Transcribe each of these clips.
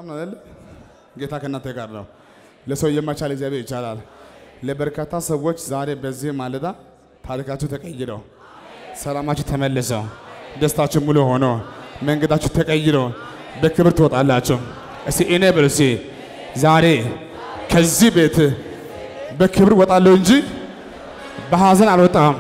ሰላም ነው አይደል? ጌታ ከእናንተ ጋር ነው። ለሰው የማይቻል እግዚአብሔር ይቻላል። ለበርካታ ሰዎች ዛሬ በዚህ ማለዳ ታሪካችሁ ተቀይረው፣ ሰላማችሁ ተመልሰው፣ ደስታችሁ ሙሉ ሆኖ፣ መንገዳችሁ ተቀይሮ በክብር ትወጣላችሁ። እስቲ እኔ ብል እስቲ ዛሬ ከዚህ ቤት በክብር ወጣለሁ እንጂ በሐዘን አልወጣም።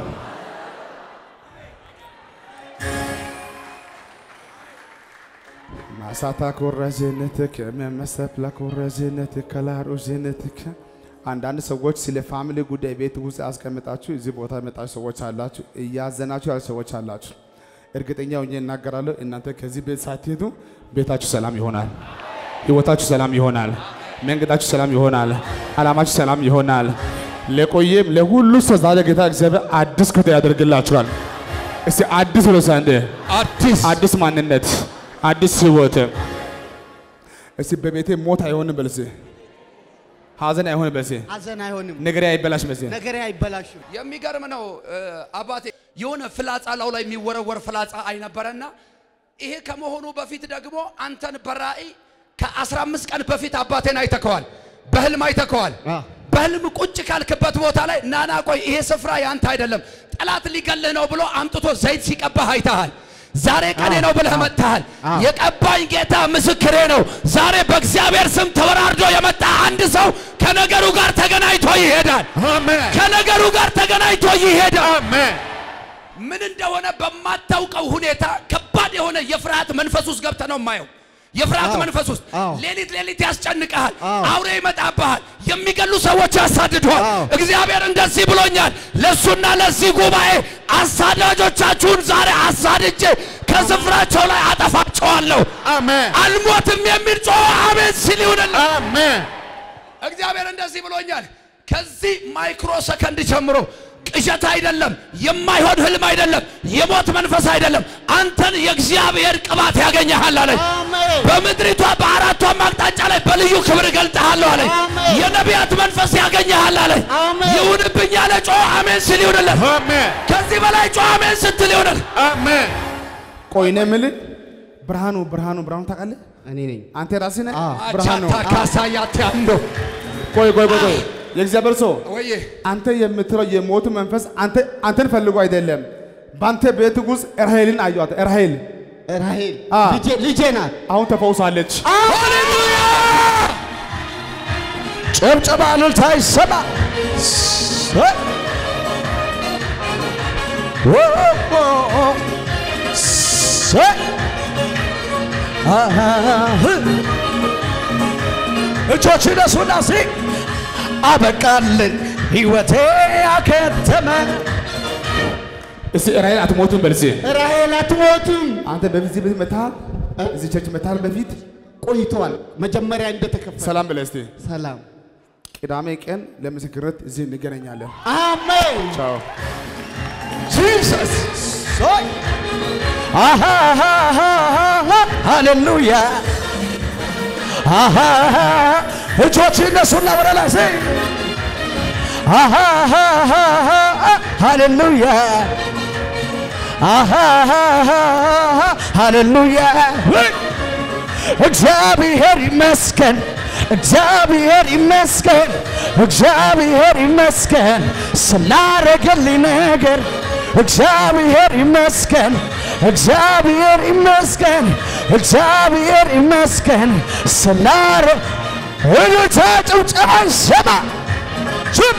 ማሳታ ኮረዜነትክ መመሰፕላ ኮረዜነትክ ከላሮዜነትክ አንዳንድ ሰዎች ስለ ፋሚሊ ጉዳይ ቤት ውስጥ አስቀምጣችሁ እዚህ ቦታ የመጣችሁ ሰዎች አላችሁ፣ እያዘናችሁ ያሉ ሰዎች አላችሁ። እርግጠኛ ሆኜ እናገራለሁ፣ እናንተ ከዚህ ቤት ሳትሄዱ ቤታችሁ ሰላም ይሆናል፣ ህይወታችሁ ሰላም ይሆናል፣ መንገዳችሁ ሰላም ይሆናል፣ አላማችሁ ሰላም ይሆናል። ለቆየም ለሁሉ ሰው ዛሬ ጌታ እግዚአብሔር አዲስ ክፍት ያደርግላችኋል። እስቲ አዲስ ብሎ ሳንዴ አዲስ አዲስ ማንነት፣ አዲስ ህይወት። እስቲ በቤቴ ሞት አይሆንም በልሴ፣ ሀዘን አይሆንም በልሴ፣ ሐዘን አይሆንም፣ ነገሬ አይበላሽ በልሴ። ነገሬ አይበላሽም። የሚገርም ነው እ፣ አባቴ የሆነ ፍላጻ ላው ላይ የሚወረወር ፍላጻ አይነበረና ይሄ ከመሆኑ በፊት ደግሞ አንተን በራእይ ከ15 ቀን በፊት አባቴን አይተከዋል፣ በህልም አይተከዋል። አ። በህልም ቁጭ ካልክበት ቦታ ላይ ናና ቆይ ይሄ ስፍራ ያንተ አይደለም፣ ጠላት ሊገልህ ነው ብሎ አምጥቶ ዘይት ሲቀባህ አይተሃል። ዛሬ ቀኔ ነው ብለህ መጥተሃል። አ። የቀባኝ ጌታ ምስክሬ ነው። ዛሬ በእግዚአብሔር ስም ተወራርዶ የመጣ አንድ ሰው ከነገሩ ጋር ተገናኝቶ ይሄዳል። አሜን ከነገሩ ጋር ተገናኝቶ ይሄዳል። አሜን። ምን እንደሆነ በማታውቀው ሁኔታ ከባድ የሆነ የፍርሃት መንፈስ ውስጥ ገብተህ ነው የማየው። የፍርሃት አዎ፣ መንፈስ ውስጥ አዎ። ሌሊት ሌሊት ያስጨንቀሃል። አዎ። አውሬ ይመጣብሃል። የሚገሉ ሰዎች ያሳድዱሃል። አዎ። እግዚአብሔር እንደዚህ ብሎኛል። ለእሱና ለዚህ ጉባኤ አሳዳጆቻችሁን ዛሬ አሳድጄ ከስፍራቸው ላይ አጠፋቸዋለሁ። አሜን አልሞትም የሚል ጮኸ አሜን ሲል ይሁንልህ። አሜን እግዚአብሔር እንደዚህ ብሎኛል። ከዚህ ማይክሮ ሰከንድ ጀምሮ ቅዠት አይደለም፣ የማይሆን ህልም አይደለም፣ የሞት መንፈስ አይደለም። አንተን የእግዚአብሔር ቅባት ያገኘሃል አለኝ። አሜን በምድሪቷ በአራቷም አቅጣጫ ላይ በልዩ ክብር እገልጥሃለሁ አለኝ። አሜን። የነቢያት መንፈስ ያገኘሃል አለኝ። አሜን። ይሁንብኝ ያለ ጮኸ አሜን ሲል ይሁንልህ። አሜን ከዚህ በላይ ጮኸ አሜን ስትል ይሁንልህ። አሜን። ቆይ እኔ የምልህ ብርሃኑ ብርሃኑ ብርሃኑ ታውቃለህ? እኔ ነኝ። አንተ ራስህ ነህ አዎ። ብርሃኑ። አቻታ ካሳያት ያንዶ ቆይ ቆይ ቆይ ቆይ የእግዚአብሔር ሰው ወይዬ አንተ የምትለው የሞት መንፈስ አንተ አንተን ፈልጎ አይደለም። በአንተ ቤት ውስጥ ራሄልን አየኋት። ራሄል ራሄል አ። ልጄ ልጄ ናት። አሁን ተፈውሳለች። ሃሌሉያ ጭብጨባ እልልታ ይሰማ። ሰ- ኦ- ኦ- ሰ- አህ- እጆች ነሱና ሲ አበቃልን ሕይወቴ አከተመ እስቲ ራሄል አትሞቱም በል እስቲ። ራሄል አትሞትም። አንተ በዚህ ቤት መታሃል፣ እዚህ ቸርች መታሃል። በፊት ቆይተዋል። መጀመሪያ እንደተከፈተ ሰላም በለ እስቲ። ሰላም ቅዳሜ ቀን ለምስክርነት እዚህ እንገናኛለን። አሜን ቻው። ጂሰስ ሶይ ሃሌሉያ እጆች እነሱና ወደ ላይ ሲ ሃሌሉያ ሃሌሉያ እግዚአብሔር ይመስገን እግዚአብሔር ይመስገን እግዚአብሔር ይመስገን ስላረገልኝ ነገር እግዚአብሔር ይመስገን እግዚአብሔር ይመስገን እግዚአብሔር ይመስገን ስላረ እልልታ ጭብጨባ ይሰማ ችብ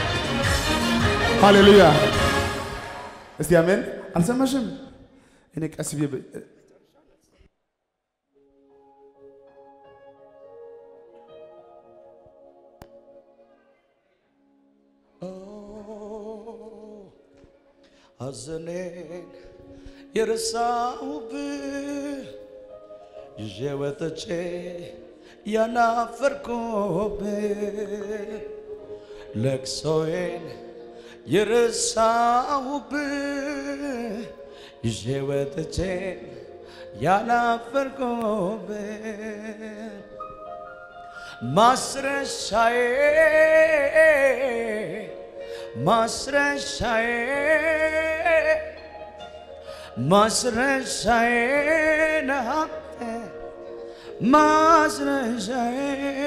ሃሌሉያ። እስቲ አሜን። አልሰማሽም? እኔ ቀስ ብዬ ብ- ሐዘኔን የረሳሁብህ ይዤ ወጥቼ ያናፈርኩብህ ለቅሶዬን የረሳሁብህ ይዤ ወጥቼ ያናፈርኩብህ ማስረሻዬ ማስረሻዬ ማስረሻዬ ነህ አንተ ማስረሻዬ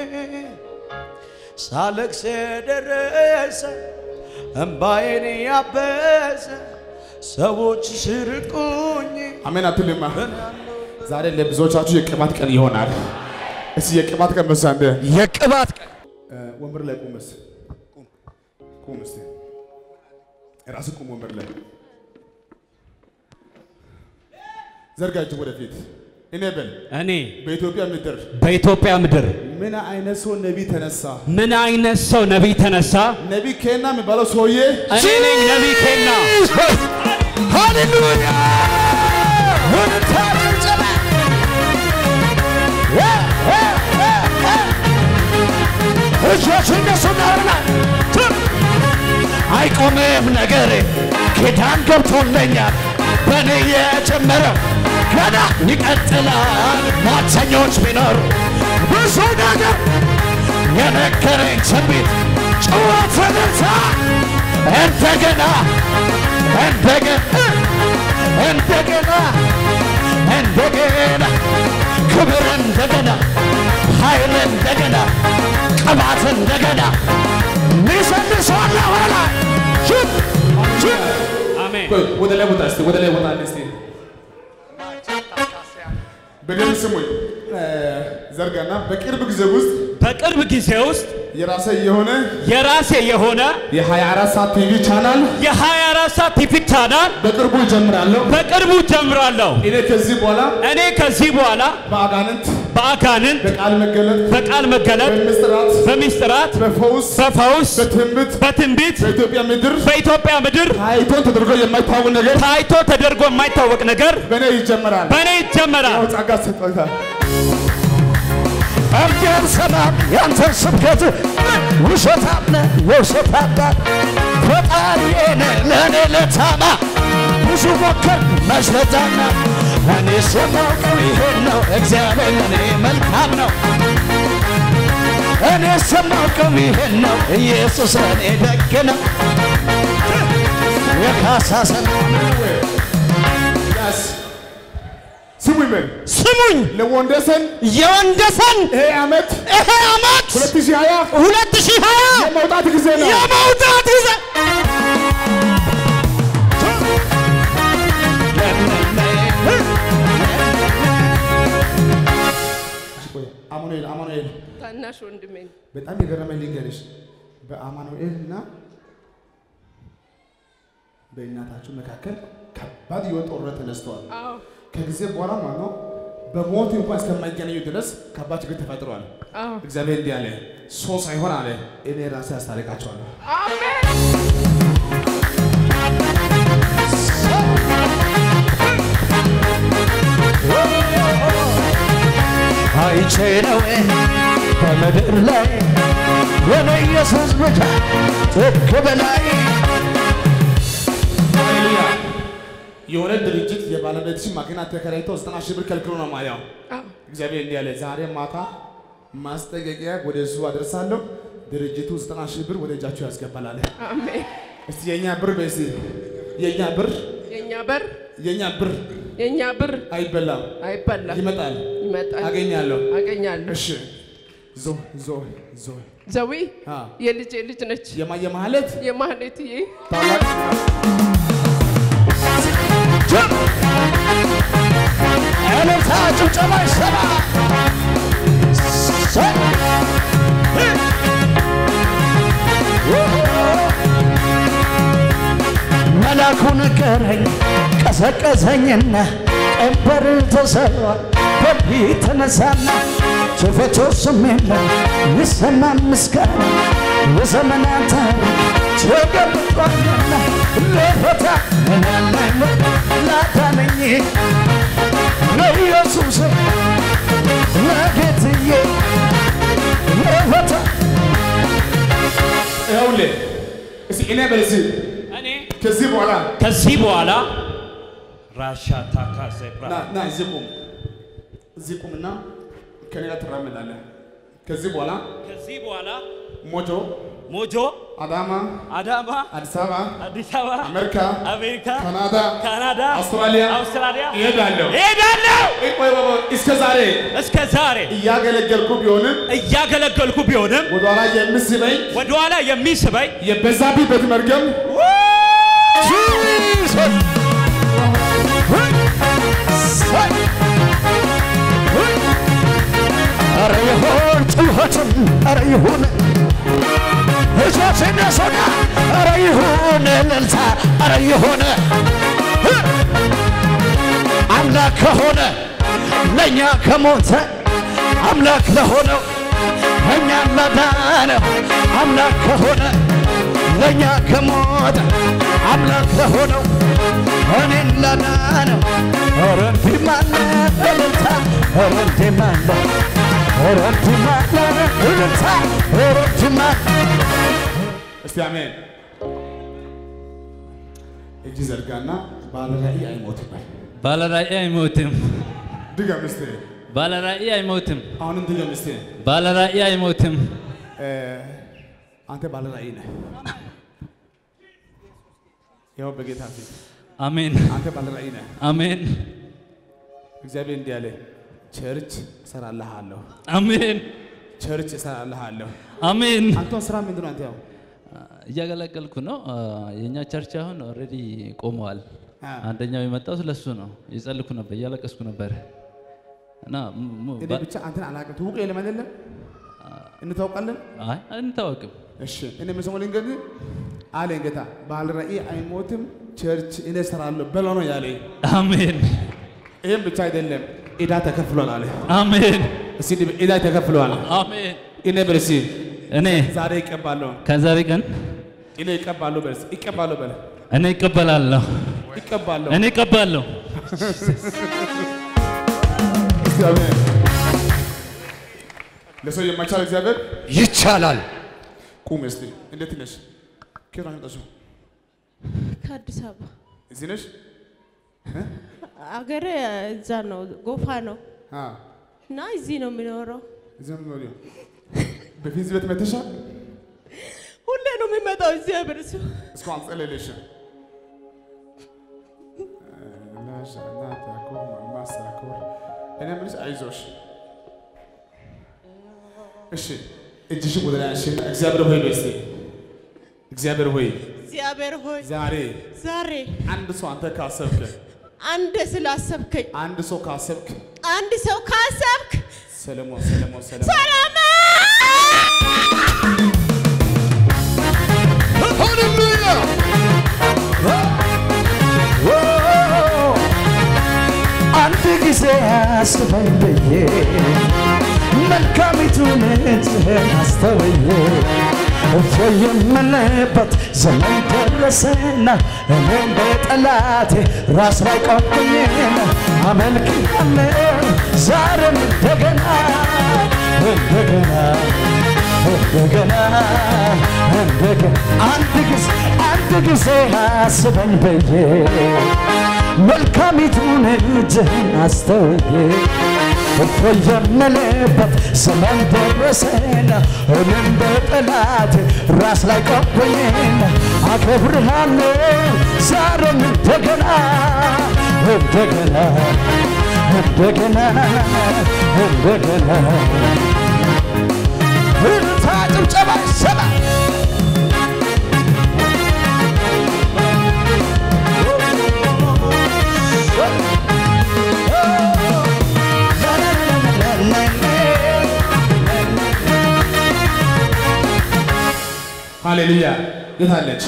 ሳለቅስ የደረሰ እምባዬን ያበሰ ሰዎች ሲርቁኝ አሜን አትልማ። ዛሬ ለብዙዎቻችሁ የቅባት ቀን ይሆናል። እስቲ የቅባት ቀን በሳ እንደ የቅባት ቀን ወንበር ላይ ቁም እስቲ ቁም ቁም እስቲ ራስህ ቁም ወንበር ላይ ዘርጋ እጅ ወደፊት እኔ በል እኔ በኢትዮጵያ ምድር በኢትዮጵያ ምድር ምን አይነት ሰው ነቢይ ተነሳ? ምን አይነት ሰው ነቢይ ተነሳ? ነቢይ ኬና የሚባለው ሰውዬ እኔ ነኝ ነቢይ ኬና። ሃሌሉያ ወንታ ጭብጨባ እጆች እነሱ ናርና አይቆምም ነገሬ ኪዳን ገብቶለኛል በእኔ የጀመረው ገና ይቀጥላል ሟርተኞች ቢኖሩ ብዙ ነገር የነገረኝ ትንቢት ጩኸት እልልታ እንደገና እንደገና እንደገና እንደገና ክብር እንደገና ኃይል እንደገና ቅባት እንደገና ሚሰልሰዋለ ወላ ችብ ችብ አሜን። ቆይ ወደ ላይ ቦታ እስቲ ወደ ላይ ቦታ እስቲ በደንብ ስሙኝ እ፣ ዘርጋና በቅርብ ጊዜ ውስጥ በቅርብ ጊዜ ውስጥ የራሴ የሆነ የራሴ የሆነ የ24 ሰዓት ቲቪ ቻናል የ24 ሰዓት ቲቪ ቻናል በቅርቡ ይጀምራለሁ። በቅርቡ ጀምራለሁ። እኔ ከዚህ በኋላ እኔ ከዚህ በኋላ በአጋንንት በአጋንንት በቃል መገለጥ በቃል መገለጥ በምስጢራት በሚስጥራት በፈውስ በፈውስ በትንቢት በትንቢት በኢትዮጵያ ምድር በኢትዮጵያ ምድር ታይቶ ተደርጎ የማይታወቅ ነገር ታይቶ ተደርጎ የማይታወቅ ነገር በእኔ ይጀመራል። በእኔ ይጀመራል። ያው ጸጋ ሰጥቶታል። እርግጥ ሰላም ያንተ ስብከት ውሸታም ነህ የውሸታም ነህ ፈጣሪዬን ለእኔ ለታማ ብዙ ሞከር መስለታና እኔ የማውቀው ይሄን ነው እግዚአብሔር ለእኔ መልካም ነው እኔ የማውቀው ይሄን ነው ኢየሱስ ለእኔ ደግ ነው የካሳ ሰላም ያስ ስሙኝ በል ስሙኝ ለወንደሰን የወንደሰን ይሄ ዓመት ይሄ ዓመት 2020 ሁለት ሺህ ሀያ የመውጣት ጊዜ ነው። የመውጣት ጊዜ ቆይ፣ አማኑኤል አማኑኤል ታናሽ ወንድሜ ነው። በጣም የገረመኝ ልንገርሽ፣ በአማኑኤል እና በእናታችሁ መካከል ከባድ የሆነ ጦርነት ተነስተዋል። አዎ ከጊዜ በኋላ ማለት ነው በሞት እንኳን እስከማይገናኙ ድረስ ከባድ ችግር ተፈጥሯል። አዎ እግዚአብሔር እንዲህ አለ፣ ሰው ሳይሆን አለ እኔ ራሴ አስታርቃቸዋለሁ። አሜን አይቼ ነው በምድር ላይ የኔ ኢየሱስ ብቻ ትክ በላይ ሃሌሉያ። የሆነ ድርጅት የባለቤትሽን ማኪና ተከራይቶ ዘጠና ሺህ ብር ከልክሎ ነው ማያው። አዎ እግዚአብሔር እንዲህ አለ፣ ዛሬ ማታ ማስጠንቀቂያ ወደ እሱ አደርሳለሁ። ድርጅቱ ዘጠና ሺህ ብር ወደ እጃችሁ ያስገባል አለ። አሜን እስቲ የእኛ ብር በስ የእኛ ብር የእኛ በር የእኛ ብር የእኛ ብር አይበላም፣ አይበላም ይመጣል፣ ይመጣል አገኛለሁ። አገኛለሁ እሺ ዞ ዞ ዞ ዘዊ አ የልጄ ልጅ ነች የማየ ማለት የማህሌትዬ ታላቅ እልልታ ጭብጨባ ይሰማ መላኩ ነገረኝ ቀሰቀሰኝና ቀንበር ተሰብሯል በልህ ተነሳና ሸፈቶ ስም የለም ይሰማ ምስጋና የዘመናት ታሪክ ተገብቷልና ለፈታ ምናምን ላዳነኝ ለኢየሱስ ለጌትዬ ለፈታ ይኸውልህ እስቲ እኔ በዚህ እኔ ከዚህ በኋላ ከዚህ በኋላ ራሻ ታካ ዘብራ ና ና እዚህ ቁም፣ እዚህ ቁምና ከኔ ጋር ትራመዳለህ። ከዚህ በኋላ ከዚህ በኋላ ሞጆ ሞጆ፣ አዳማ፣ አዳማ፣ አዲስ አበባ፣ አዲስ አበባ፣ አሜሪካ፣ አሜሪካ፣ ካናዳ፣ ካናዳ፣ አውስትራሊያ አውስትራሊያ እሄዳለሁ። እሄዳለሁ። ቆይ ቆይ ቆይ፣ እስከ ዛሬ እስከ ዛሬ እያገለገልኩ ቢሆንም እያገለገልኩ ቢሆንም ወደኋላ የምስበኝ ወደኋላ የሚስበኝ የበዛብኝ በት መርገም ኧረ ይሁን ጩኸትም ኧረ ይሁን እጆች እነሱና ኧረ ይሁን እልልታ ኧረ ይሁን አምላክ ከሆነ ለእኛ ከሞተ አምላክ ለሆነው እኛን ላዳነው አምላክ ከሆነ ለእኛ ከሞተ አምላክ ለሆነው እኔን ላዳነው ኧረ እንዲህ ማለ እልልታ ኧረ እንዲህ ማለ ኧረ እንዲህ ማለ እልልታ ኧረ እንዲህ ማለ እስቲ አሜን። እጅ ዘርጋና ባለ ራእይ አይሞትም በል። ባለራእይ አይሞትም። ድገም እስቲ። ባለራእይ አይሞትም። አሁንም ድገም እስቲ። ባለራእይ አይሞትም። እ፣ አንተ ባለ ራእይ ነህ። ይኸው በጌታ ፊት አሜን አንተ ባለ ራእይ ነህ። አሜን እግዚአብሔር እንዲህ አለ፣ ቸርች እሰራልሃለሁ፣ አሜን ቸርች እሰራልሃለሁ። አሜን። አንተ ስራ ምንድን ነው? አንተ ያው እያገለገልኩ ነው። አ፣ የእኛ ቸርች አሁን ኦልሬዲ ቆመዋል። አ፣ አንደኛው የመጣው ስለሱ ነው። እየጸለይኩ ነበር፣ እያለቀስኩ ነበር እና ሙ- ሙ- እኔ ባ- ብቻ አንተን አላውቅም። ትውቅ የለም አይደለም? እንታውቃለን። አይ አንታወቅም። እሺ እኔ የምሰማው ልንገርህ አለኝ ጌታ፣ ባለ ራእይ አይሞትም፣ ቸርች እኔ እሰራለሁ በለው ነው ያለኝ። አሜን ይህም ብቻ አይደለም፣ ዕዳ ተከፍሏል አለ። አሜን እስቲ እንዲህ ዕዳ ተከፍሏል። አሜን። እኔ በል እስቲ እኔ ዛሬ ይቀባለሁ፣ ከዛሬ ቀን እኔ ይቀባለሁ በል እስቲ፣ ይቀባለሁ በል እኔ ይቀበላለሁ፣ ይቀባለሁ። እኔ ይቀባለሁ። እስቲ አሜን። ለሰው የማይቻል እግዚአብሔር ይቻላል። ቁም እስቲ። እንዴት ነሽ? ከየት ነው የመጣሽው? ከአዲስ አበባ እዚህ ነሽ? አገሬ እዛ ነው፣ ጎፋ ነው አ እና እዚህ ነው የሚኖረው። እዚህ ነው የምትኖሪው? በፊት እዚህ ቤት መተሻል? ሁሌ ነው የሚመጣው እግዚአብሔር ሰው እስካሁን አልጸለየልሽም? ላሻና ታኮ ማሳኮር እኔ የምልሽ አይዞሽ። እሺ እጅሽን ወደ ላይ አንሺና እግዚአብሔር ሆይ በይ እስቲ እግዚአብሔር ሆይ እግዚአብሔር ሆይ ዛሬ ዛሬ አንድ ሰው አንተ ካሰብክ አንድ ስላሰብከኝ አንድ ሰው ካሰብክ አንድ ሰው ካሰብክ ሰለሞን ሰለሞን ሰለሞን ሰላም ሃሌሉያ አንድ ጊዜ አስበኝ ብዬ መልካሚቱን እጅህን አስተውዬ እፎይ የምልበት ዘመን ደረሰና እኔም በጠላቴ ራስ ላይ ቆምኩኝ አመልክሃለሁ ዛሬም እንደገና እንደገና እንደገና እንደገና አንድ ጊዜ አንድ ጊዜ አስበኝ ብዬ መልካሚቱን እጅህን አስተውዬ እፎይ የምልበት ዘመን ደረሰና እኔም በጠላት ራስ ላይ ቆምኩኝና አከብርሃለሁ ዛሬም እንደገና እንደገና እንደገና እንደገና እልልታ ጭብጨባ ይሰማ ሃሌሉያ የት አለች?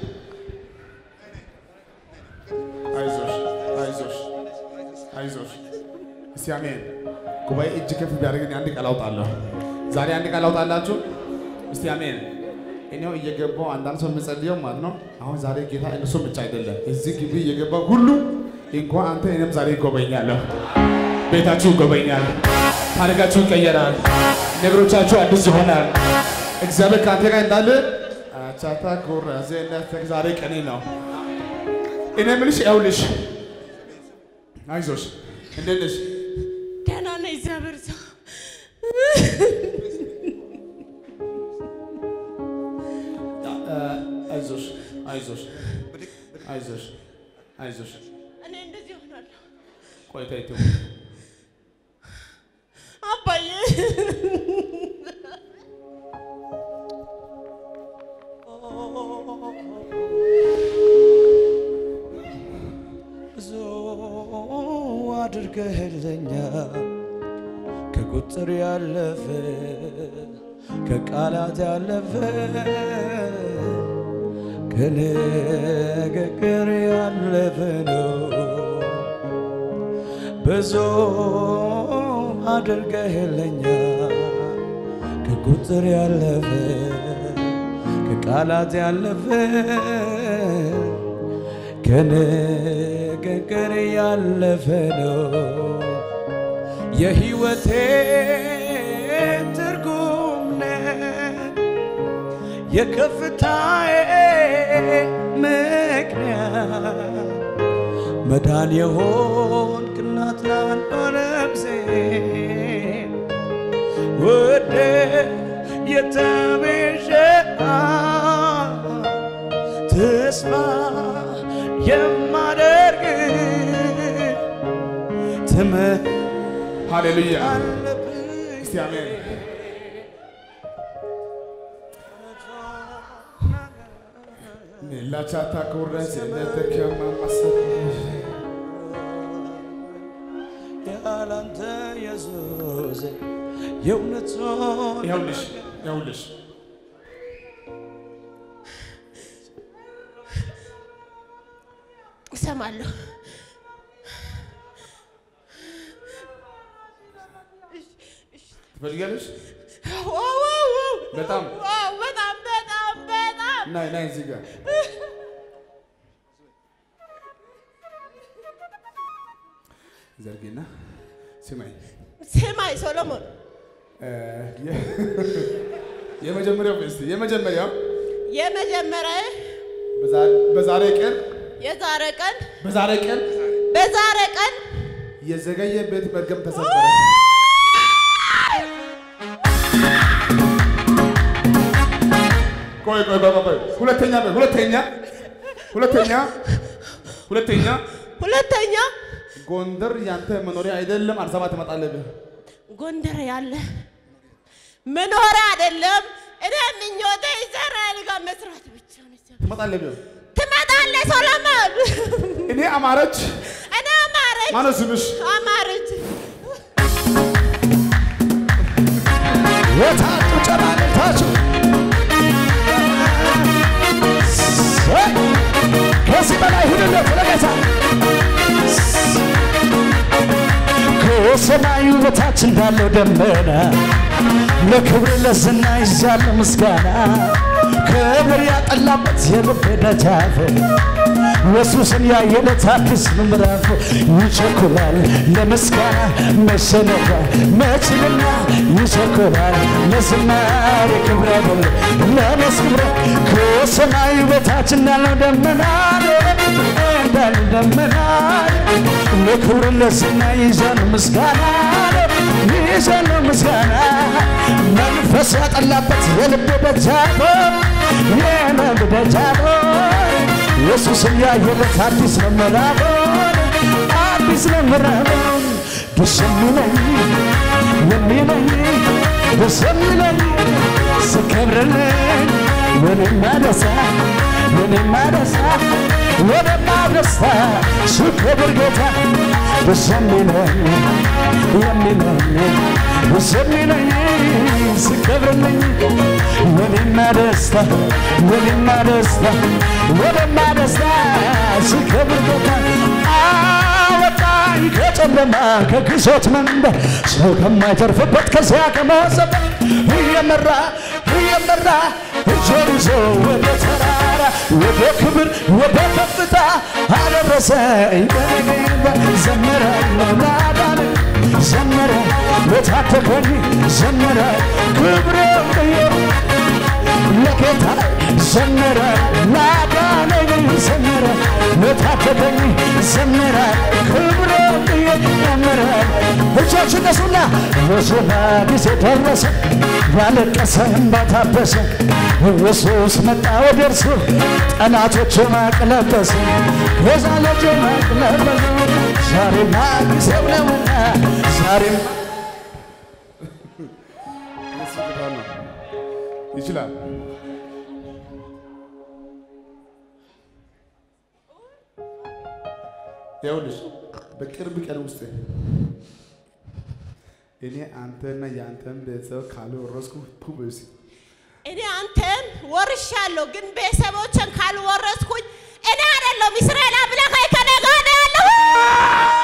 አይዞሽ አይዞሽ አይዞሽ። እስቲ አሜን። ጉባኤ እጅ ከፍ ቢያደርግን አንድ ቃል አውጣለሁ። ዛሬ አንድ ቃል አውጣላችሁ። እስቲ አሜን። እኔው እየገባው አንዳንድ ሰው የምጸልየው ማለት ነው። አሁን ዛሬ ጌታ እነሱም ብቻ አይደለም እዚህ ግቢ እየገባው ሁሉ እንኳን አንተ እኔም ዛሬ ይጎበኛለሁ። ቤታችሁ ይጎበኛል። ታሪካችሁ ይቀየራል። ነገሮቻችሁ አዲስ ይሆናል። እግዚአብሔር ከአንተ ጋር እንዳለ አቻታ ኩራዜነት ዛሬ ቀኔ ነው። እኔ የምልሽ ይኸውልሽ፣ አይዞሽ፣ እንዴት ነሽ? ደህና ነኝ እግዚአብሔር ሰው አይዞሽ አይዞሽ አይዞሽ እኔ እንደዚህ ሆናለሁ። ቆይታ ይተው አባዬ ብዙ አድርገህልኛል ከቁጥር ያለፈ ከቃላት ያለፈ ከንግግር ያለፈ ነው። ብዙ አድርገህልኛል ከቁጥር ያለፈ ከቃላት ያለፈ ከንግግር ያለፈ ነው የሕይወቴ ትርጉም ነህ የከፍታዬ ምክንያት መዳን የሆንክ እናት ላለው ነፍሴ ወደ የተቤዠ ተስፋ የማደርግ ትምህ ሃሌሉያ አለብኝ እስቲ አሜን ሜላቻታ ኩረስ ነተከማ ማሰብ ያላንተ ኢየሱስ የእውነት ይኸውልሽ ይኸውልሽ እሰማለሁ። ትፈልጊያለሽ? ዋው ዋው ዋው በጣም ዋው በጣም በጣም በጣም ናይ ናይ እዚህ ጋር ዘርጊና ስማኝ ስማኝ ሶሎሞን እ፣ የ- የመጀመሪያው እስቲ የመጀመሪያው የመጀመሪያ በዛ- በዛሬ ቀን የዛሬ ቀን በዛሬ ቀን በዛሬ ቀን የዘገየ ቤት መርገም ተሰበረ። ቆይ ቆይ ቆይ ቆይ ሁለተኛ ሁለተኛ ሁለተኛ ሁለተኛ ሁለተኛ ጎንደር ያንተ መኖሪያ አይደለም፣ አዲስ አበባ ትመጣለህ። ጎንደር ያለ መኖሪያ አይደለም። እኔ ምኞቴ ኢዝራኤል ጋር መስራት ብቻ ነው። ትመጣለህ። ትመጣለህ ሶሎሞን። እኔ አማረች እኔ አማረች ማነው ስምሽ? አማረች የታጡ ጨማልታችሁ ከዚህ በላይ ሁንለት ለጌታ ከሰማዩ በታች እንዳለው ደመና ለክብር ለዝና ይዛለሁ ምስጋና ክብር ያጠላበት የልቤ ደጃፍ ኢየሱስን ያየለት አዲስ ምዕራፍ ይቸኩላል ለምስጋና መሸነፍ መችልና ይቸኩላል ለዝማሬ ክብረ በል ለነስ ክብረ ከሰማዩ በታች እንዳለው ደመና እንዳለው ደመና ለክብር ለዝና ይዘን ምስጋና ይዘን ምስጋና መንፈስ ያጠላበት የልብ ደጃፍ የልብ ደጃፍ ኢየሱስን ያየለት አዲስ ነው ምዕራፉን አዲስ ነው ምዕራፉን ደስ የሚለኝ የሚለኝ ደስ የሚለኝ ስከብርልኝ የኔማ ደስታ የኔማ ደስታ የኔማ ደስታ ስከብር ጌታ ደስ የሚለኝ የሚለኝ ደስ የሚለኝ ስከብርልኝ የኔማ ደስታ የኔማ ደስታ የኔማ ደስታ ስከብር ጌታ አወጣኝ ከጨለማ ከግዞት መንበር ሰው ከማይተርፍበት ከዚያ ከመዘበ እየመራ እየመራ እጆን ይዞ ወደ ተራራ ወደ ክብር ወደ ከፍታ አደረሰኝ በነገባ ዘምራለሁ ላዳነ ዘመረ ለታተከኝ ዘመረ ክብሬ ለጌታ ዘመረ ላዳነኝ ዘመረ ለታተከኝ ዘመረ ክብሬ ዘመረ እጆ እጆች እነሱና የዜማ ጊዜ ደረሰ ያለቀሰ እንባ ታበሰ ኢየሱስ መጣ ወደ እርሱ ጠላቶች ማቅለበሰ የዛለች ማቅለበሰ ዛሬማ ጊዜው ነውና ዛሬማ እሱ ጌታ ነው። ይችላል። ይኸውልሽ በቅርብ ቀን ውስጥ እኔ አንተና የአንተን ቤተሰብ ካልወረስኩ ፑብስ እኔ አንተን ወርሻለሁ፣ ግን ቤተሰቦችን ካልወረስኩኝ እኔ አይደለሁም እስራኤል አምላክ ከእኔ ጋር ነው ያለው።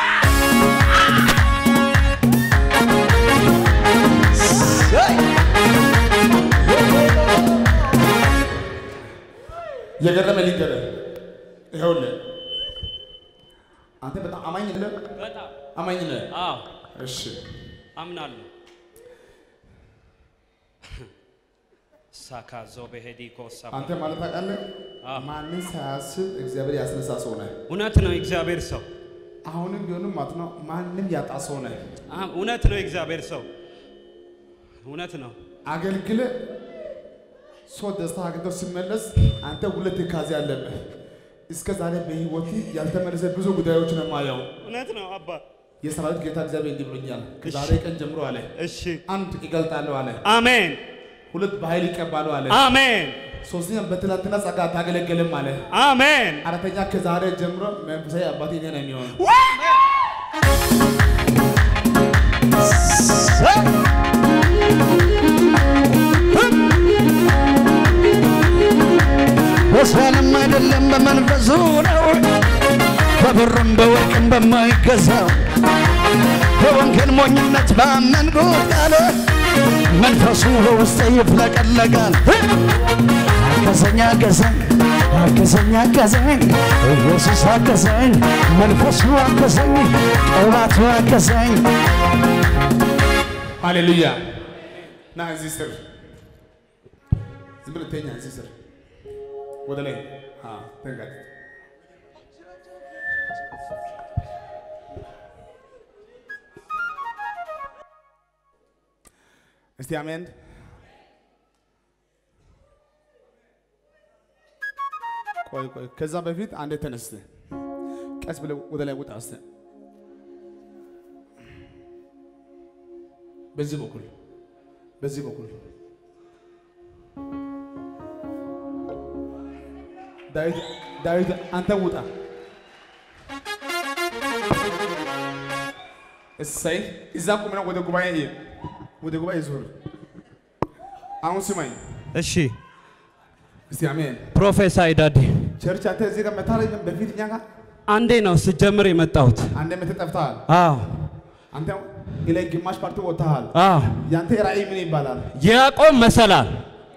የገረመ ሊገረ ይኸውልህ አንተ በጣም አማኝ ነህ፣ በጣም አማኝ ነህ። አዎ እሺ አምናለሁ። ሳካዞ በሄዲኮ ሰባ አንተ ማለት ታውቃለህ፣ አዎ። ማንን ሳያስብ እግዚአብሔር ያስነሳ ሰው ነህ። እውነት ነው የእግዚአብሔር ሰው አሁንም ቢሆንም ማለት ነው ማንም ያጣ ሰው ነህ። አ- እውነት ነው የእግዚአብሔር ሰው እውነት ነው። አገልግለ ሰው ደስታ አግኝቶ ሲመለስ አንተ ሁለት ትካዜ አለብህ። እስከ ዛሬ በህይወት ያልተመለሰ ብዙ ጉዳዮች ነው የማየው። እውነት ነው አባ። የሰራዊት ጌታ እግዚአብሔር እንዲህ ብሎኛል። ከዛሬ ቀን ጀምሮ አለ እሺ አንድ ይገልጣለሁ አለ፣ አሜን ሁለት በኃይል ይቀባሉ አለ፣ አሜን ሶስተኛ በትናንትና ጸጋ አታገለግልም አለ፣ አሜን። አራተኛ ከዛሬ ጀምሮ መንፈሳዊ አባቴ እኔ ነው የሚሆን። በሰላም አይደለም በመንፈሱ ነው በብርም በወርቅም በማይገዛው በወንጌል ሞኝነት ባመንኩት ቃል መንፈሱ በውስጤ ይፍለቀለቃል። አገዘኝ አገዘኝ አገዘኝ አገዘኝ ኢየሱስ አገዘኝ መንፈሱ አገዘኝ ቅባቱ አገዘኝ ሃሌሉያ። ና እዚህ ስር ዝም ብለህ ተኛ። እዚህ ስር ወደ ላይ አዎ፣ ተንጋጥ እስቲ አሜን። ቆይ ቆይ፣ ከዛ በፊት አንዴ ተነስተ ቀስ ብለህ ወደ ላይ ውጣ። እስቲ በዚህ በኩል በዚህ በኩል ዳዊት ዳዊት አንተ ውጣ። እሰይ እዛ ቁምና ወደ ጉባኤ እየ ወደ ጉባኤ ዞር። አሁን ስማኝ እሺ እስቲ አሜን። ፕሮፌሰር ዳዲ ቸርች አንተ እዚህ ጋር መታለኝ በፊት እኛ ጋር አንዴ ነው ስጀምር የመጣሁት። አንድ መተ ጠፍተሃል። አዎ አንተ ላይ ግማሽ ፓርቲ ወጥተሃል። አዎ ያንተ ራእይ ምን ይባላል? ያዕቆብ መሰላል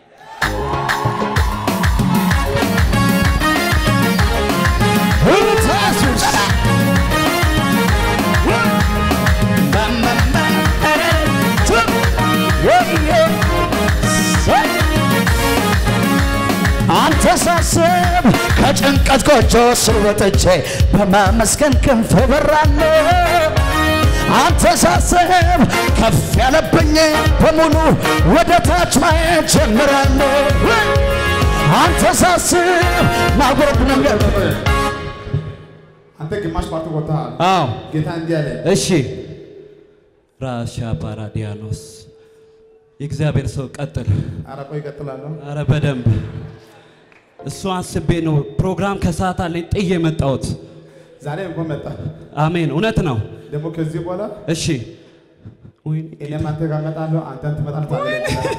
አንተ ሳስብ ከጭንቀት ጎጆ ስር ወጥቼ በማመስገን ክንፍ በራለሁ። አንተ ሳስብ ከፍ ያለብኝ በሙሉ ወደ ታች ማየት ጀምራለሁ። አንተ ሳስብ ማጉረብ ነገር አንተ ግማሽ ፓርቲ ወጥተሃል። አዎ ጌታ እንዲህ አለ እሺ ራሻ ፓራዲያኖስ የእግዚአብሔር ሰው ቀጥል። ኧረ ቆይ እቀጥላለሁ። አረ በደንብ እሱ አስቤ ነው ፕሮግራም ከሰዓት አለኝ ጥዬ የመጣሁት። ዛሬ እንኳን መጣ። አሜን እውነት ነው። ደግሞ ከዚህ በኋላ እሺ ወይኔ እኔም አንተ ጋር እመጣለሁ፣ አንተም ትመጣለህ፣ ታገለግላለህ።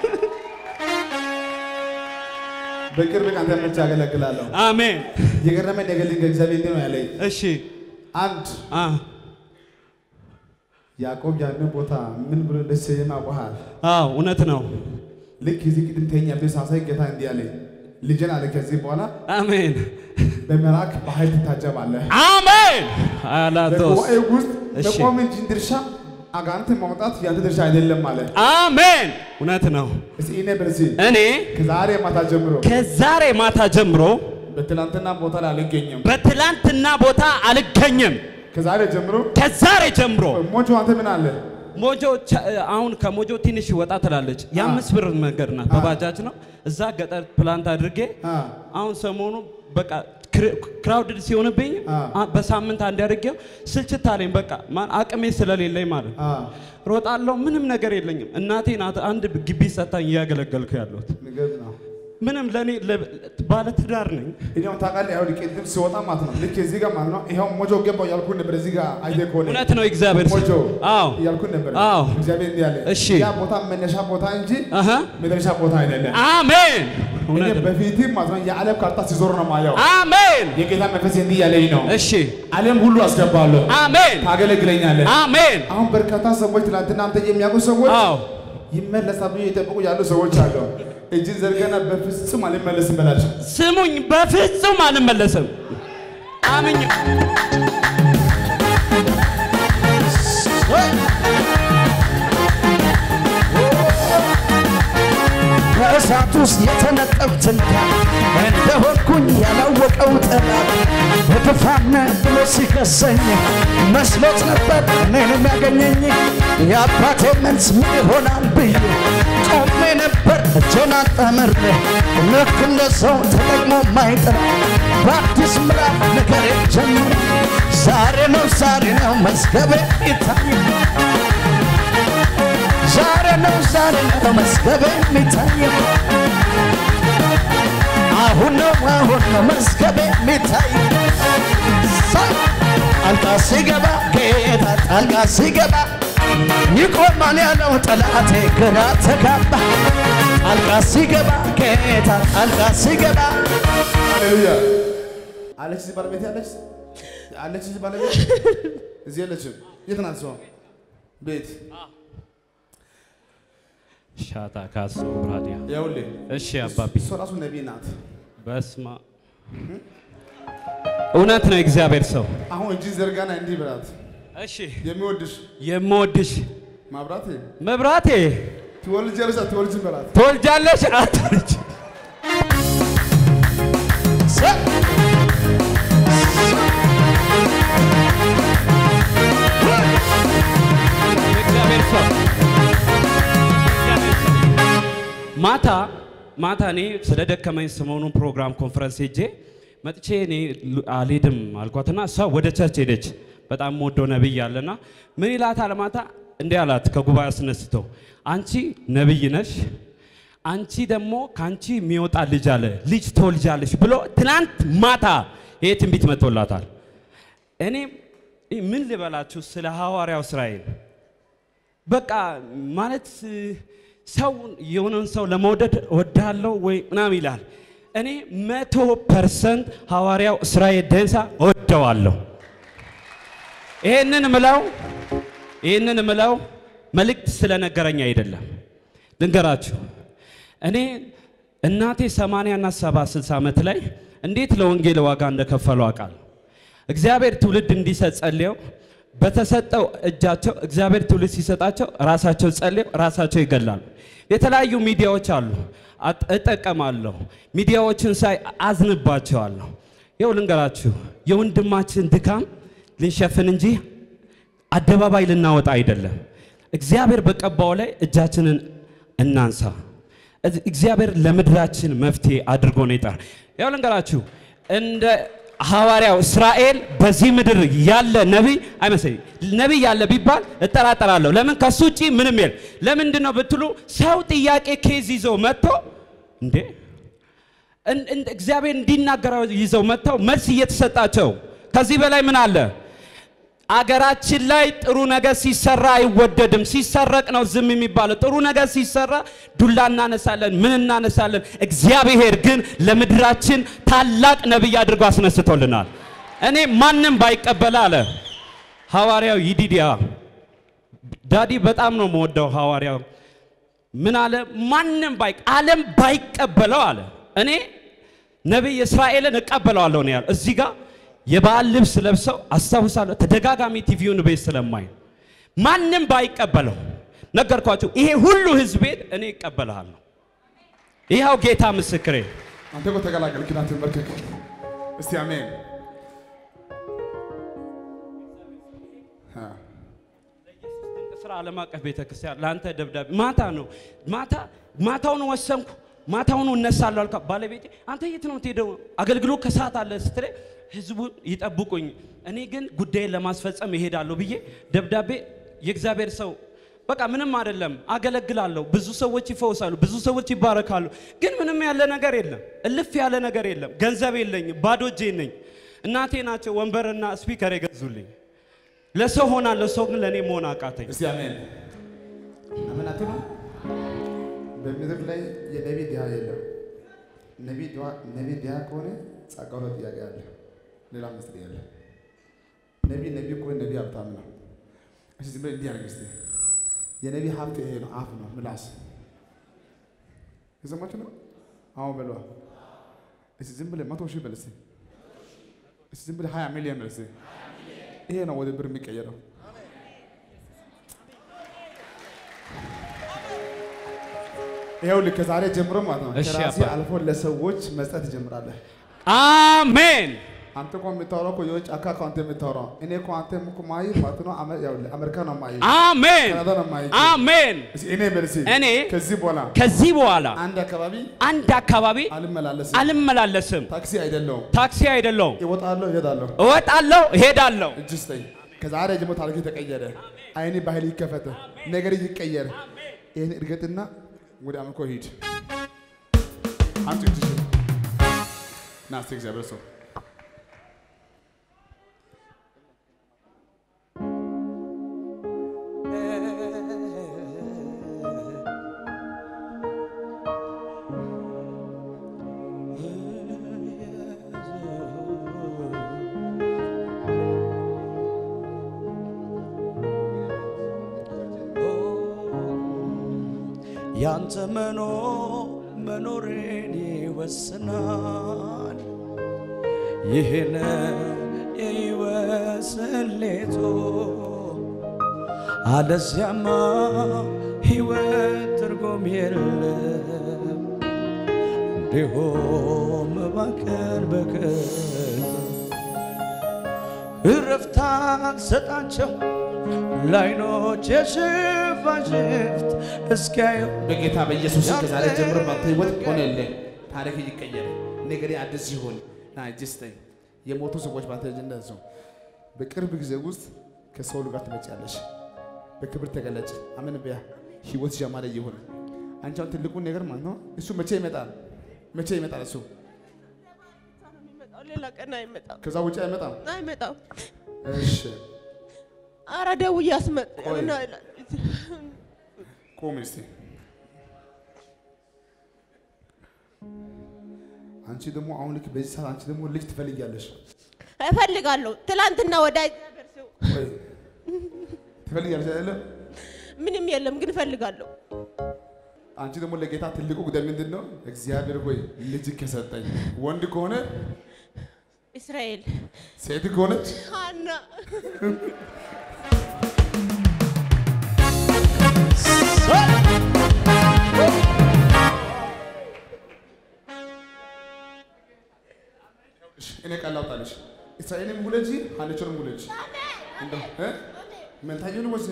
በቅርብ ቀን አንተ ብቻ አገለግላለሁ። አሜን የገረመኝ ነገር ልንገር፣ እግዚአብሔር እንዲህ ነው ያለኝ። እሺ አንድ አ ያዕቆብ ያንን ቦታ ምን ብሎ እንደሰየመ አውቀሃል። አዎ እውነት ነው። ልክ እዚህ ቅድም ተኛብህ ሳሳይ ጌታ እንዲህ አለኝ፣ ልጅን አለ ከዚህ በኋላ አሜን በመልአክ በኃይል ትታጀባለህ። አሜን አላቶስ በጉባኤ ውስጥ እሺ። መቆም እንጂ ድርሻ አጋንንትን ማውጣት ያንተ ድርሻ አይደለም አለ። አሜን እውነት ነው። እስቲ እኔ በዚህ እኔ ከዛሬ ማታ ጀምሮ ከዛሬ ማታ ጀምሮ በትናንትና ቦታ ላይ አልገኝም። በትላንትና ቦታ አልገኝም። ከዛሬ ጀምሮ ከዛሬ ጀምሮ ሞጆ አንተ ምን አለ ሞጆ ቻ- አሁን ከሞጆ ትንሽ ወጣ ትላለች። የአምስት ብር መንገድ ናት፣ በባጃጅ ነው። እዛ ገጠር ፕላንት አድርጌ አ። አሁን ሰሞኑ በቃ ክራውድድ ሲሆንብኝ አ። አ- በሳምንት አንድ አድርጌው ስልችት አለኝ። በቃ ማን አቅሜ ስለሌለኝ ማለት ነው። አ ሮጣለሁ፣ ምንም ነገር የለኝም። እናቴ ናት አንድ ግቢ ሰታኝ እያገለገልኩ ያለሁት። ንገር ነው ምንም ለእኔ ባለ ትዳር ነኝ። እኛው ታውቃለህ ያው ቅድም ሲወጣ ማለት ነው ልክ እዚህ ጋር ማለት ነው ይኸው ሞጆ ገባው ያልኩህ ነበር እዚህ ጋር አይተህ ከሆነ እውነት ነው እግዚአብሔር ስም። ሞጆ አዎ እያልኩህ ነበር አዎ። እግዚአብሔር እንዲህ አለ እሺ። ያ ቦታ መነሻ ቦታ እንጂ አሃ መድረሻ ቦታ አይደለም አሜን። እኔ እውነት ነው። በፊትም ማለት ነው የዓለም ካርታ ሲዞር ነው ማየው አሜን። የጌታ መንፈስ እንዲህ ያለኝ ነው እሺ ዓለም ሁሉ አስገባለሁ አሜን ታገለግለኛለህ አሜን። አሁን በርካታ ሰዎች ትናንትና አንተ የሚያውቁ ሰዎች አዎ ይመለሳሉ የጠበቁ ያሉ ሰዎች አሉ እጅን ዘርገና በፍጹም አልመለስም በላቸው ስሙኝ፣ በፍጹም አልመለስም። አምኝ በእሳት ውስጥ የተነጠብትን እንደሆንኩኝ ያላወቀው ጠላት በጥፋነ ብሎ ሲከሰኝ መስሎት ነበር እኔን የሚያገኘኝ የአባቴ መልስ ምን ይሆናል ብዬ ቆሜ ነበር እጄን አጣምሬ ልክ እንደ ሰው ተጠቅሞ ማይጥር በአዲስ ምዕራፍ ነገር ጀምር ዛሬ ነው ዛሬ ነው መዝገቤ ይታይ ዛሬ ነው ዛሬ ነው መዝገቤ የሚታየው አሁን ነው አሁን ነው መዝገቤ የሚታይ ጣልቃ ሲገባ ጌታ ጣልቃ ሲገባ ይቆማል ያለው ጠላቴ ግራ ተጋባ ጣልቃ ሲገባ ጌታ ጣልቃ ሲገባ ሃሌሉያ አለች እዚህ ባለቤት ያለች አለች እዚህ ባለቤት እዚህ የለችም የት ናት እሷ ቤት ሻታ ካሶ ብራዲያ ይኸውልህ እሺ አባቢ እሷ ራሱ ነቢይ ናት በስማ እውነት ነው እግዚአብሔር ሰው አሁን እጅ ዘርጋና እንዲህ በላት እሺ የሚወድሽ የምወድሽ ማብራት መብራቴ ትወልጃለሽ አትወልጅም በላት ትወልጃለሽ አትወልጅ የእግዚአብሔር ሰው ማታ ማታ እኔ ስለደከመኝ ሰሞኑን ፕሮግራም ኮንፈረንስ ሄጄ መጥቼ እኔ ሉ- አልሄድም አልኳትና እሷ ወደ ቸርች ሄደች። በጣም ወደው ነብይ አለና ምን ይላታል ማታ እንዲህ አላት ከጉባኤ አስነስቶ አንቺ ነብይ ነሽ፣ አንቺ ደግሞ ከአንቺ የሚወጣ ልጅ አለ ልጅ ትወልጃለሽ ብሎ ትናንት ማታ ይሄ ትንቢት መጥቶላታል። እኔ ምን ልበላችሁ ስለ ሐዋርያው እስራኤል በቃ ማለት ሰው የሆነን ሰው ለመውደድ እወዳለሁ ወይ ምናምን ይላል። እኔ መቶ ፐርሰንት ሐዋርያው እስራኤል ደንሳ እወደዋለሁ። ይህንን ምለው ይህንን ምለው መልእክት ስለነገረኝ አይደለም። ልንገራችሁ እኔ እናቴ 80 እና 70 60 ዓመት ላይ እንዴት ለወንጌል ዋጋ እንደከፈሉ አውቃለሁ። እግዚአብሔር ትውልድ እንዲሰጥ ጸልየው በተሰጠው እጃቸው እግዚአብሔር ትውልድ ሲሰጣቸው ራሳቸው ጸልየው ራሳቸው ይገላሉ። የተለያዩ ሚዲያዎች አሉ፣ አጥ- እጠቀማለሁ። ሚዲያዎችን ሳይ አዝንባቸዋለሁ። ይኸው ልንገራችሁ የወንድማችን ድካም ልንሸፍን እንጂ አደባባይ ልናወጣ አይደለም። እግዚአብሔር በቀባው ላይ እጃችንን እናንሳ። እዝ- እግዚአብሔር ለምድራችን መፍትሄ አድርጎ ነው ይጠራ። ያው ልንገራችሁ እንደ ሐዋርያው እስራኤል በዚህ ምድር ያለ ነቢይ አይመስለኝ ነቢይ ያለ ቢባል እጠራጠራለሁ። ለምን ከሱ ውጪ ምንም የለም። ለምንድን ነው ብትሉ ሰው ጥያቄ ኬዝ ይዘው መጥቶ እንዴ እን- እን- እግዚአብሔር እንዲናገረው ይዘው መጥተው መልስ እየተሰጣቸው ከዚህ በላይ ምን አለ? አገራችን ላይ ጥሩ ነገር ሲሰራ አይወደድም። ሲሰረቅ ነው ዝም የሚባለው። ጥሩ ነገር ሲሰራ ዱላ እናነሳለን፣ ምን እናነሳለን። እግዚአብሔር ግን ለምድራችን ታላቅ ነቢይ አድርጎ አስነስቶልናል። እኔ ማንም ባይቀበል አለ ሐዋርያው ይዲዲያ ዳዲ በጣም ነው የምወደው ሐዋርያው ምን አለ? ማንም ባይ ዓለም ባይቀበለው አለ እኔ ነቢይ እስራኤልን እቀበለዋለሁ ነው ያለው። እዚህ ጋር የበዓል ልብስ ለብሰው አስታውሳለሁ። ተደጋጋሚ ቲቪውን ቤት ስለማይ ማንም ባይቀበለው ነገርኳቸው። ይሄ ሁሉ ህዝብ ቤት እኔ እቀበልሃለሁ። ይኸው ጌታ ምስክሬ። አንተ እኮ ተቀላቀልክ። ና ተንበርከክ። እስቲ አሜን። አ፣ ስራ ዓለም አቀፍ ቤተክርስቲያን ለአንተ ደብዳቤ ማታ ነው ማታ ማታውን ወሰንኩ ማታውኑ እነሳለሁ አልካ ባለቤቴ አንተ የት ነው የምትሄደው አገልግሎት ከሰዓት አለ ስትለኝ ህዝቡ ይጠብቁኝ እኔ ግን ጉዳይን ለማስፈጸም እሄዳለሁ ብዬ ደብዳቤ የእግዚአብሔር ሰው በቃ ምንም አይደለም አገለግላለሁ ብዙ ሰዎች ይፈወሳሉ ብዙ ሰዎች ይባረካሉ ግን ምንም ያለ ነገር የለም እልፍ ያለ ነገር የለም ገንዘብ የለኝም ባዶ እጄ ነኝ እናቴ ናቸው ወንበርና ስፒከር የገዙልኝ ለሰው ሆናለሁ ሰው ግን ለእኔ መሆን አቃተኝ እስቲ አሜን አሜን አትሉ። በምድር ላይ የነቢ ድሃ የለም። ነቢ ድሃ- ነቢ ድሃ ከሆነ ጸጋው ላይ ጥያቄ አለ። ሌላ ምስጢር የለ። ነቢ ነቢ ከሆነ ነቢ ሀብታም ነው። እሺ ዝም ብለህ እንዲህ አድርግ እስቲ። የነቢ ሀብት ይሄ ነው፣ አፍ ነው፣ ምላስ። የሰማችሁ ነው? አሁን በሏ። እስቲ ዝም ብለህ መቶ ሺህ በል እስቲ። እስቲ ዝም ብለህ ሀያ ሚሊዮን በል እስቲ። ይሄ ነው ወደ ብር የሚቀየረው። ይኸውልህ ከዛሬ ጀምሮ ማለት ነው እሺ ከራሴ አባ። አልፎ ለሰዎች መስጠት ትጀምራለህ። አሜን አንተ እኮ የምታወራው እኮ የውጭ አካ እኮ አንተ የምታወራው እኔ እኮ አንተ እኮ ማይ ማለት ነው አመ- ይኸውልህ አሜሪካ ነው ማይ አሜን ካናዳ ነው ማይ አሜን እስኪ እኔ በል እስኪ እኔ ከዚህ በኋላ ከዚህ በኋላ አንድ አካባቢ አንድ አካባቢ አልመላለስም። አልመላለስም ታክሲ አይደለሁም። ታክሲ አይደለውም እወጣለሁ፣ እሄዳለሁ። እወጣለሁ እሄዳለሁ እጅ ስጠኝ። ከዛሬ ጀምሮ ታሪክ ተቀየረ። አይኔ ባህል ይከፈተ፣ ነገር ይቀየር። ይህን እርገጥና ወደ አምልኮ ሂድ። አንቺ እጅ ና እስቲ እግዚአብሔር ሰው ያንተ መኖር መኖሬን ይወስናል። ይህን የሕይወት ስሌቱ አለዚያማ ሕይወት ትርጉም የለም። እንዲሁም ባከን በከን እረፍት አልሰጣቸው ላይኖች የሽፋሽፍት እስኪያዩ በጌታ በኢየሱስ ስም ከዛሬ ጀምሮ ባንተ ህይወት ሆነልህ። ታሪክ ይቀየር፣ ነገሬ አዲስ ይሁን። ና እጅ ስጠኝ። የሞቱ ሰዎች ባንተ እጅ እንደሱ በቅርብ ጊዜ ውስጥ ከሰው ጋር ትመጪያለሽ። በክብር ተገለጭ። አሜን በያ ህይወት ጀማረ ይሁን። አንቺ አሁን ትልቁን ነገር ማለት ነው እሱ መቼ ይመጣል? መቼ ይመጣል እሱ? ሌላ ቀን አይመጣም ከዛ ውጭ አይመጣም። አይመጣም። እሺ ኧረ ደውዬ አስመጣ ቆይ። ምን ይላል? ቁም እስቲ። አንቺ ደግሞ አሁን ልክ በዚህ ሰዓት አንቺ ደግሞ ልጅ ትፈልጊያለሽ። እፈልጋለሁ። ትላንትና ወደ እግዚአብሔር ሰው ቆይ ትፈልጊያለሽ አይደለ? ምንም የለም ግን እፈልጋለሁ። አንቺ ደግሞ ለጌታ ትልቁ ጉዳይ ምንድን ነው? እግዚአብሔር ሆይ ልጅ ከሰጠኝ ወንድ ከሆነ እስራኤል ሴት ከሆነች ሀና እሺ፣ እኔ ቃል ላውጣልሽ። እስራኤልም ውለጂ፣ ሀንቾንም ውለጂ። እንደው እ መንታየውን ወስ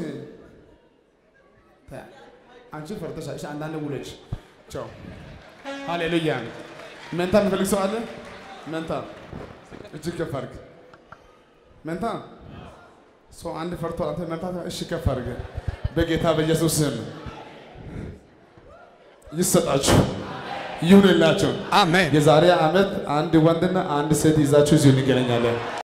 ታ- አንቺ ፈርተሻል። እሺ፣ አንዳንድ ውለጂ። ቻው። ሃሌሉያ። መንታ የሚፈልግ ሰው አለ? መንታ እጅግ ከፍ አድርግ። መንታ ሰው አንድ ፈርቶ አንተ መንታ እሺ፣ ከፍ አድርግ። በጌታ በኢየሱስ ስም ይሰጣችሁ ይሁንላችሁ። አሜን የዛሬ ዓመት አንድ ወንድና አንድ ሴት ይዛችሁ እዚሁ እንገናኛለን።